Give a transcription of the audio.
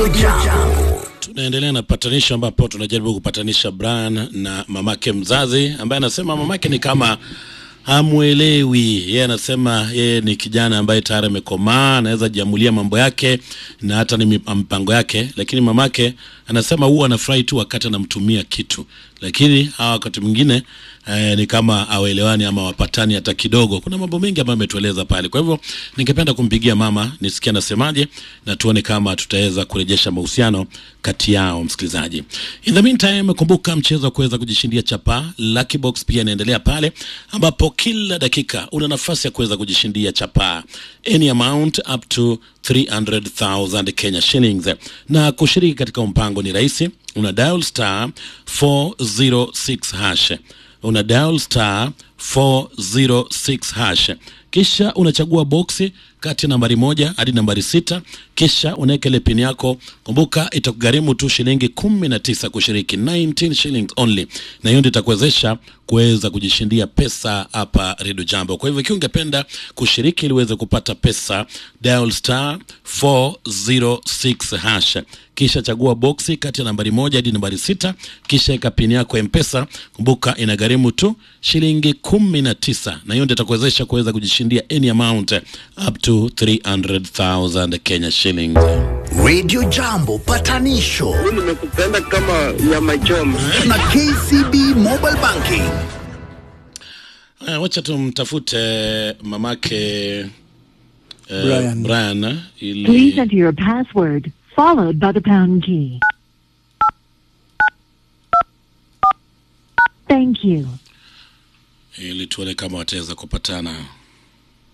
Jambo. Tunaendelea na patanisho ambapo tunajaribu kupatanisha Brian na mamake mzazi ambaye anasema mamake ni kama hamwelewi. Yeye anasema yeye ni kijana ambaye tayari amekomaa, anaweza jiamulia mambo yake na hata ni mip- mpango yake, lakini mamake anasema huwa anafurahi tu wakati anamtumia kitu, lakini hawa wakati mwingine eh, ni kama awaelewani ama wapatani hata kidogo. Kuna mambo mengi ambayo ametueleza pale. Kwa hivyo ningependa kumpigia mama nisikie anasemaje na tuone kama tutaweza kurejesha mahusiano kati yao. Msikilizaji, in the meantime, kumbuka mchezo wa kuweza kujishindia chapa Lucky Box pia inaendelea pale, ambapo kila dakika una nafasi ya kuweza kujishindia chapa any amount up to 300,000 Kenya shillings, na kushiriki katika mpango ni rahisi, una dial star 406 hash una dial star 406 hash kisha unachagua boksi kati ya nambari moja hadi nambari sita kisha unaweka ile pin yako kumbuka itakugharimu tu shilingi kumi na tisa kushiriki 19 shillings only na hiyo ndio itakuwezesha kuweza kujishindia pesa hapa redio jambo kwa hivyo ikiwa ungependa kushiriki ili uweze kupata pesa dial star 406 hash kisha chagua boksi kati ya nambari moja hadi nambari sita kisha eka pini yako ya mpesa kumbuka inagharimu tu shilingi kumi na tisa na hiyo ndio itakuwezesha kuweza kujishindia any amount up to 300000 kenya shillings Radio Jambo patanisho nimekupenda kama nyama choma. na KCB Mobile Banking. Eh, wacha tumtafute mamake eh, Brian. Brian Please ili enter your password, followed by the pound key. Thank you. ili tuone kama wataweza kupatana